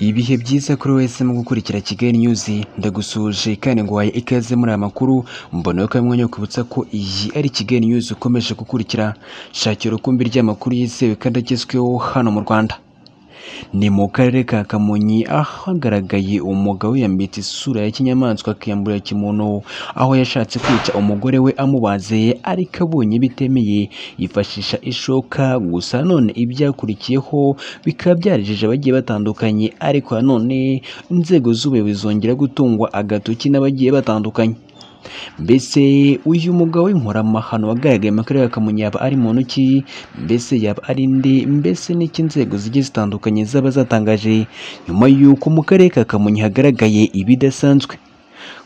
Ibihe byiza kuri wese mu gukurikira Kigali News ndagusuje kandi nguhaye ikaze muri aya makuru mbona ko mwanya kwibutsa ko iyi ari Kigali News ukomeje gukurikira shakira ukumbi ry'amakuru yizewe kandi agezweho hano mu Rwanda ni mu karere ka Kamonyi ahagaragaye umugabo wiyambitse isura ya kinyamaswa akiyambura kimuntu aho yashatse kwica umugore we amubaze ariko abonye bitemeye yifashisha ishoka gusa none ibyakurikiyeho bikaba byarejeje abagiye batandukanye ariko nanone inzego z'ubuyobozi zongera gutungwa agatoki n'abagiye batandukanye mbese uyu mugabo w'inkoramahano wagaragaye mu karere ka Kamonyi yaba ari muntu ki mbese yaba ari ndi mbese n'iki inzego zigiye zitandukanye zaba zatangaje nyuma y'uko mu karere ka Kamonyi hagaragaye ibidasanzwe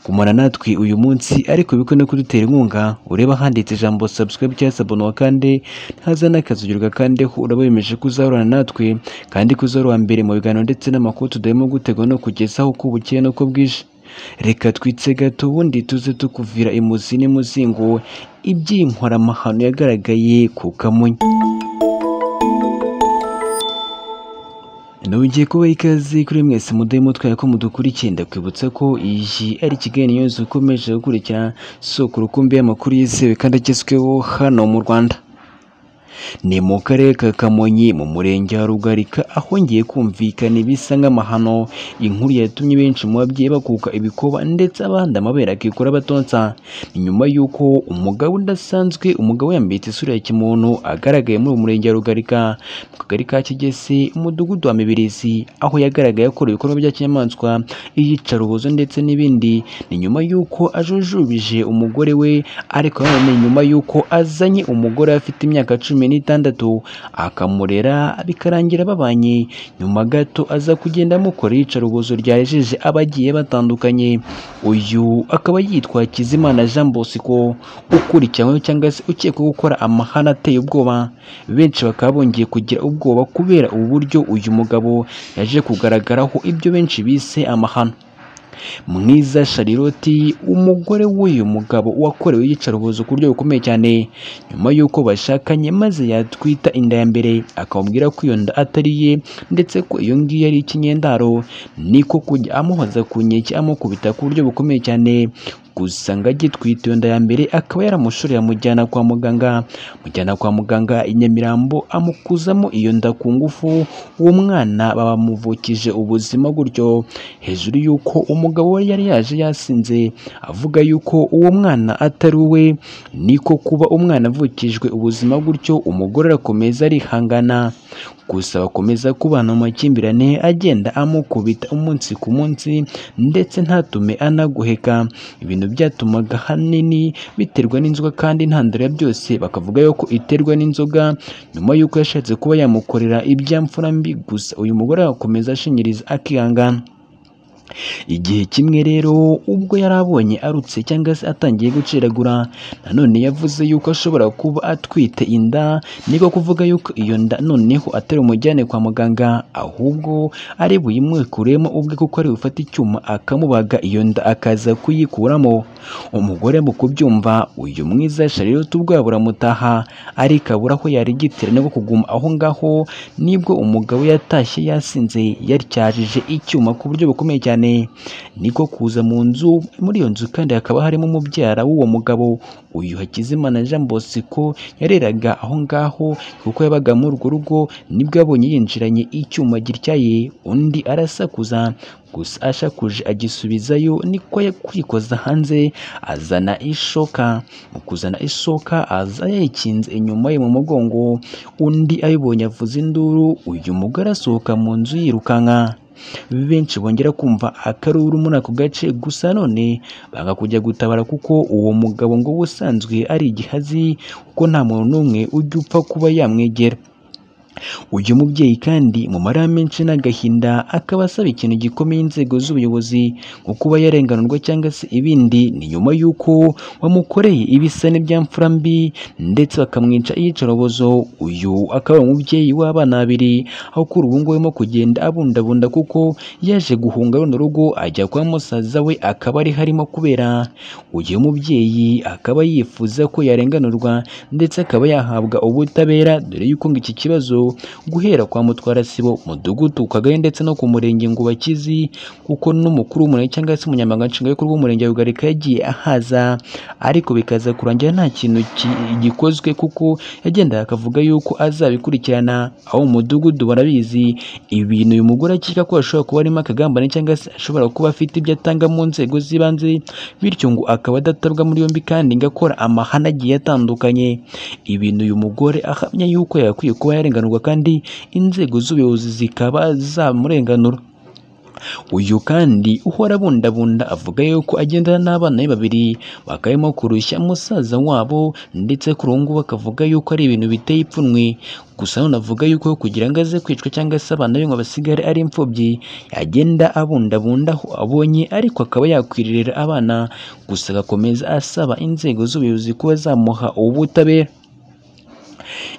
kumara natwe uyu munsi ariko bikwe no kudutera inkunga ureba handitse ijambo subscribe cyangwa se abonwa kandi ntaza n'akazugerwa kandi uraba wemeje kuzahorana natwe kandi kuzahora uwa mbere mu biganiro ndetse n'amakuru tudahemo gutega no kugezaho uko bukeye n'uko bwije reka twitse gato ubundi tuze tukuvira imuzi n'imuzingo iby'iyi nkoramahano yagaragaye ku kamonyi nongeye kuba ikaze kuri mwese mudahe mutwaye ko mudukurikiye ndakwibutsa ko iyi ari Kigali News ukomeje gukurikira soko rukumbi y'amakuru yizewe kandi agezweho hano mu Rwanda ni mu karere ka kamonyi mu murenge wa rugarika ahongeye kumvikana ibisa nk'amahano inkuru yatumye benshi mu babyeyi bakuka ibikoba ndetse abandi amabere akikora batonsa ni nyuma y'uko umugabo udasanzwe umugabo yambitse isura ya kimuntu agaragaye muri uwo murenge wa rugarika mu kagari ka kigese umudugudu wa mibirizi aho yagaragaye akora ibikorwa bya kinyamaswa iyicarubozo ndetse n'ibindi ni nyuma y'uko ajujubije umugore we ariko nanone nyuma y'uko azanye umugore afite imyaka cumi n'itandatu akamurera bikarangira babanye nyuma gato aza kugenda amukora iyicarubozo ryarejeje abagiye batandukanye uyu akaba yitwa Kizimana Jean Bosco ukurikiranyweho cyangwa se ukekwaho gukora amahane ateye ubwoba benshi bakaba bongeye kugira ubwoba kubera uburyo uyu mugabo yaje kugaragaraho ibyo benshi bise amahano mwiza shariroti umugore w'uyu mugabo wakorewe iyicarubozo ku buryo bukomeye cyane nyuma y'uko bashakanye maze yatwita inda ya mbere akamubwira ko iyo nda atari iye ndetse ko iyo ngiyo ari ikinyendaro niko kujya amuhoza ku nkeke amukubita ku buryo bukomeye cyane gusa ngo agitwite iyo nda ya mbere akaba yaramushoreye amujyana kwa muganga amujyana kwa muganga i Nyamirambo amukuzamo iyo nda ku ngufu uwo mwana bamuvukije ubuzima gutyo hejuru y'uko umugabo we yari yaje yasinze avuga yuko uwo mwana atari uwe niko kuba umwana avukijwe ubuzima gutyo umugore arakomeza arihangana gusa bakomeza kubana mu makimbirane agenda amukubita umunsi ku munsi ndetse ntatume anaguheka ibintu byatumaga hanini biterwa n'inzoga kandi ntandaro byose bakavuga yuko iterwa n'inzoga nyuma y'uko yashatse kuba yamukorera ibyamfura mbi gusa uyu mugore agakomeza ashinyiriza akihangana igihe kimwe rero ubwo yari abonye arutse cyangwa se atangiye guceragura nanone yavuze yuko ashobora kuba atwite inda niko kuvuga yuko iyo nda noneho atari umujyane kwa muganga ahubwo ari buyimwikuremo ubwe kuko ari bufate icyuma akamubaga iyo nda akaza kuyikuramo umugore mu kubyumva uyu mwiza sharirota ubwabo buramutaha ariko abura aho yarigitira no kuguma aho ngaho nibwo umugabo yatashye yasinze yaryajije icyuma ku buryo bukomeye cyane cyane niko kuza mu nzu muri iyo nzu kandi hakaba harimo umubyara w'uwo mugabo uyu Hakizimana Jean Bosco yareraga aho ngaho kuko yabaga muri urwo rugo nibwo abonye yinjiranye icyuma gityaye undi arasakuza gusa ashakuje agisubizayo niko kwikoza hanze azana ishoka mu kuzana ishoka aza yayikinze inyuma ye mu mugongo undi ayibonye avuza induru uyu mugore asohoka mu nzu yirukanka benshi bongera kumva akaruru muri ako gace gusa none banga kujya gutabara kuko uwo mugabo ngo ubusanzwe ari igihazi kuko nta muntu n'umwe ujya upfa kuba yamwegera uyu mubyeyi kandi mu marira menshi n'agahinda akaba asaba ikintu gikomeye inzego z'ubuyobozi nko kuba yarenganurwa cyangwa se ibindi ni nyuma y'uko wamukoreye ibisa n'ibyamfura mbi ndetse bakamwica iyicarubozo uyu akaba umubyeyi w'abana babiri aho kuri ubu ngubu arimo kugenda abundabunda kuko yaje guhunga runo rugo ajya kwa musaza we akaba ari harimo kubera uyu mubyeyi akaba yifuza ko yarenganurwa ndetse akaba yahabwa ubutabera dore y'uko ngo iki kibazo guhera kwa Mutwara sibo umudugudu ku kagari ndetse no ku murenge ngo bakizi kuko n'umukuru w'umurenge cyangwa se umunyamabanga nshingwabikorwa w'umurenge wa Rugarika yagiye ahaza ariko bikaza kurangira nta kintu ki- gikozwe kuko yagendaga akavuga yuko azabikurikirana aho mu mudugudu barabizi ibintu uyu mugore akeka ko ashobora kuba arimo akagambane cyangwa se ashobora kuba afite ibyo atanga mu nzego z'ibanze bityo ngo akaba adatabwa muri yombi kandi ngo akora amahane agiye atandukanye ibintu uyu mugore ahamya yuko yakwiye kuba yarenganurwa kandi inzego z'ubuyobozi zikaba zamurenganura uyu kandi uhora abundabunda avuga yuko agendana n'abana be babiri bakabimo kurushya musaza wabo ndetse kuri ubu ngubu akavuga yuko ari ibintu biteye ipfunwe gusa nanone avuga yuko kugira ngo aze kwicwa cyangwa se abana be ngo basigare ari imfubyi yagenda abundabunda aho abonye ariko akaba yakwiririra abana gusa agakomeza asaba inzego z'ubuyobozi kuba zamuha ubutabera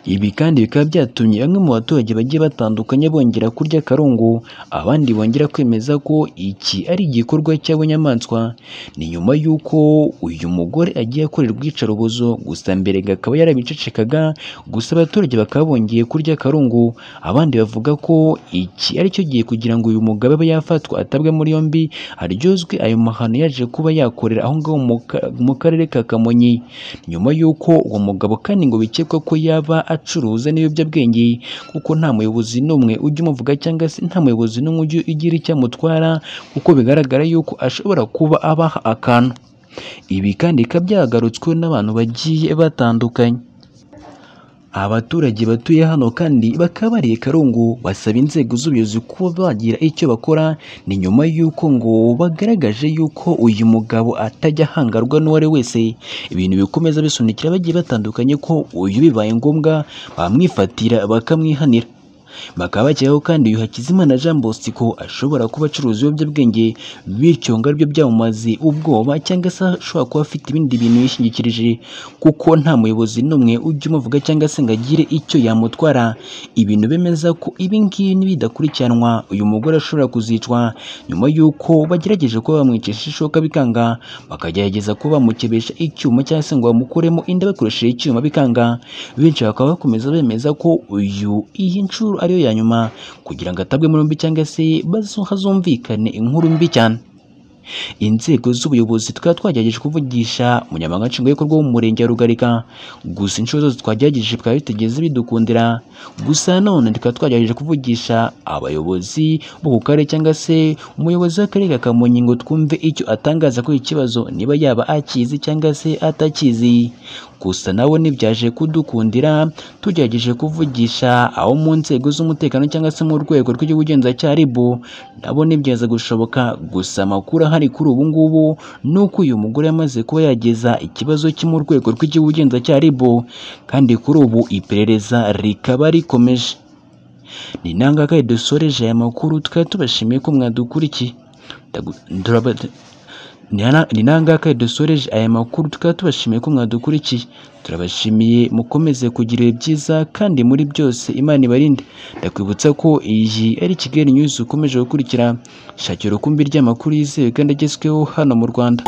ibi kandi bikaba byatumye bamwe mu baturage bagiye batandukanye bongera kurya akarungu abandi bongera kwemeza ko iki ari igikorwa cy'abanyamaswa ni nyuma y'uko uyu mugore agiye akorerwa iyicarubozo gusa mbere akaba yarabicecekaga gusa abaturage bakaba bongeye kurya akarungu abandi bavuga ko iki ari cyo gihe kugira ngo uyu mugabo abe yafatwa atabwe muri yombi aryozwe ayo mahano yaje kuba yakorera aho ngaho mu ka- mu karere ka kamonyi nyuma y'uko uwo mugabo kandi ngo bikekwa ko yaba acuruza n'ibiyobyabwenge kuko nta muyobozi n'umwe ujya umuvuga cyangwa se nta muyobozi n'umwe ujya ugira icyo amutwara kuko bigaragara y'uko ashobora kuba abaha akantu ibi kandi bikaba byagarutsweho n'abantu bagiye batandukanye abaturage batuye hano kandi bakaba bariye karungu basaba inzego z'ubuyobozi kuba bagira icyo bakora ni nyuma y'uko ngo bagaragaje y'uko uyu mugabo atajya ahangarwa n'uwo ari we wese ibintu bikomeza bisunikira bagiye batandukanye ko uyu bibaye ngombwa bamwifatira bakamwihanira bakaba bakekwaho kandi uyu Hakizimana Jean Bosco ashobora kuba acuruza ibiyobyabwenge bityo ngo aribyo byamumaze ubwoba cyangwa se ashobora kuba afite ibindi bintu yishingikirije kuko nta muyobozi n'umwe ujya umuvuga cyangwa se ngo agire icyo yamutwara ibintu bemeza ko ibi ngibi nibidakurikiranwa uyu mugore ashobora kuzicwa nyuma y'uko bagerageje kuba bamwicisha ishoka bikanga bakagerageza kuba bamukebesha icyuma cyangwa se ngo bamukuremo inda bakoresheje icyuma bikanga benshi bakaba bakomeza bemeza ko uyu iyi nshuro ariyo ya nyuma kugira ngo atabwe muri yombi cyangwa se bazo- hazumvikane inkuru mbi cyane inzego z'ubuyobozi tukaba twagerageje kuvugisha umunyamabanga nshingwabikorwa w'umurenge wa rugarika gusa inshuro zose twagerageje bikaba bitigeze bidukundira gusa none tukaba twagerageje kuvugisha abayobozi bo ku karere cyangwa se umuyobozi w'akarere ka kamonyi ngo twumve icyo atangaza kuri iki kibazo niba yaba akizi cyangwa se atakizi gusa nabo ntibyaje kudukundira tugerageje kuvugisha abo mu nzego z'umutekano cyangwa se mu rwego rw'igihugu ribu nabo ntibyeza gushoboka gusa amakuru ahari kuri ubu ngubu ni uko uyu mugore yamaze kuba yageza ikibazo cye mu rwego rw'igihugu ribu kandi kuri ubu iperereza rikaba rikomeje ni nangaka dusoreje aya makuru tukaba tubashimiye ko mwadukurikiye Ndagu- nduraba- ni nangaka dusoreje aya makuru tukaba tubashimiye ko mwadukurikiye turabashimiye mukomeze kugira ibihe byiza kandi muri byose imana ibarinde ndakwibutsa ko iyi ari kigali news ukomeje gukurikira shakira urukumbi ry'amakuru yizewe kandi agezweho hano mu rwanda